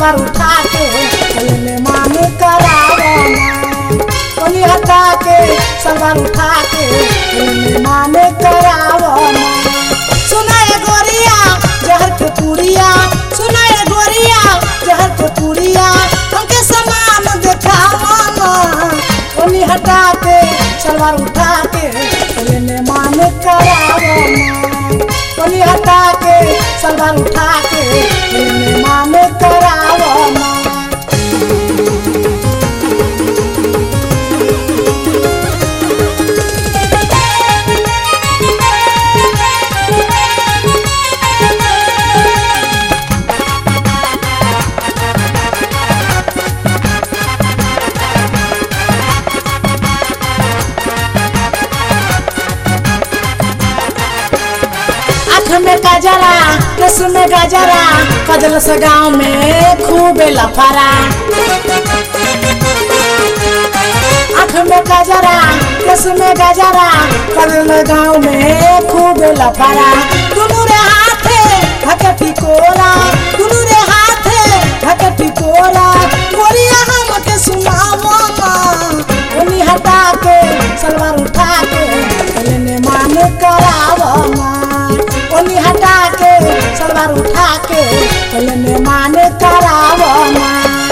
सलवार उठा के लेने मान करावना ओनी हटा के सलवार उठा के लेने मान करावना सुनाए गोरिया जहर के पुड़िया सुनाए गोरिया जहर के पुड़िया हमके समान देखावना ओनी हटा के सलवार उठा के लेने मान करावना ओनी हटा के सलवार उठा के लेने मान करावना आँख में गजरा केस में गजरा कदल से गाँव में खूब लफरा आँख में गजरा केस में गजरा कदल गाँव में खूब लफरा दुनू रे हाथे धके टिकोरा दुनू रे हाथे धके टिकोरा गोरिया हम के सुनावो ना उन्हीं हटा के सलवार उठा के लेने मान करावना ओनी हटा के सलवार उठा के लेने मान करावना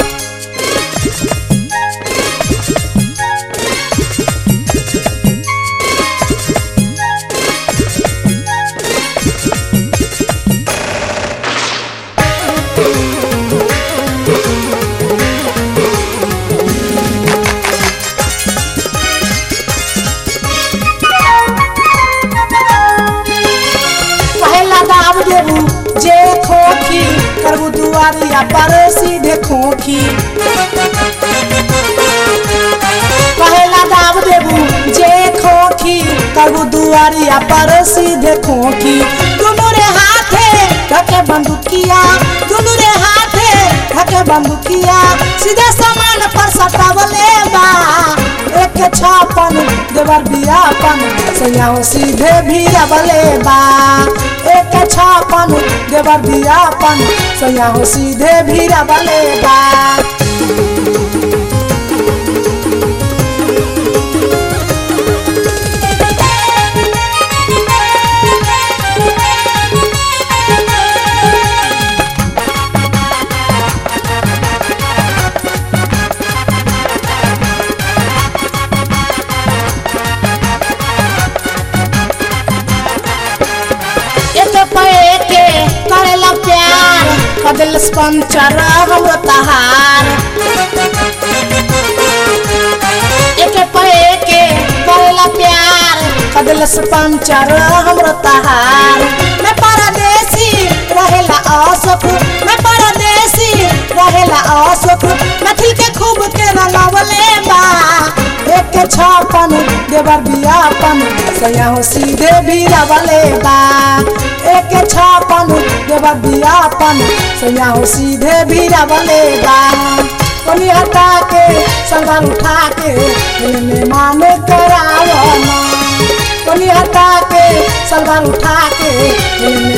पहला दाब देबू जे खोखी करबू दुआरिया पर सीधे खोखी पहला दाब देबू जे खोखी करबू दुआरिया पर सीधे खोखी दुनू रे हाथे ढके बंदूकिया दुनू रे हाथे ढके बंदूकिया सीधे सामान पर सटावले बा एक छापन देवर बियापन सैयाओ सीधे भी अबले बा एक छापन देवर बियापन सैयाओ सीधे भी अबले बा एक पे के करेला प्यार कदल पंचर हमरो तहार एक पे के करेला प्यार कदल पंचर हमरो तहार मैं परदेसी रहेला असुख मैं परदेसी रहेला असुख मैथिल के खूब के रंगवले बा एक छापन देवर बियापन सयाहो सीधे भी रवले बा एक छापन देवर बियापन सयाहो सीधे भी रवले बा कोनी हटा के सलवार उठा के लेने मान करावना कोनी हटा के सलवार उठा के लेने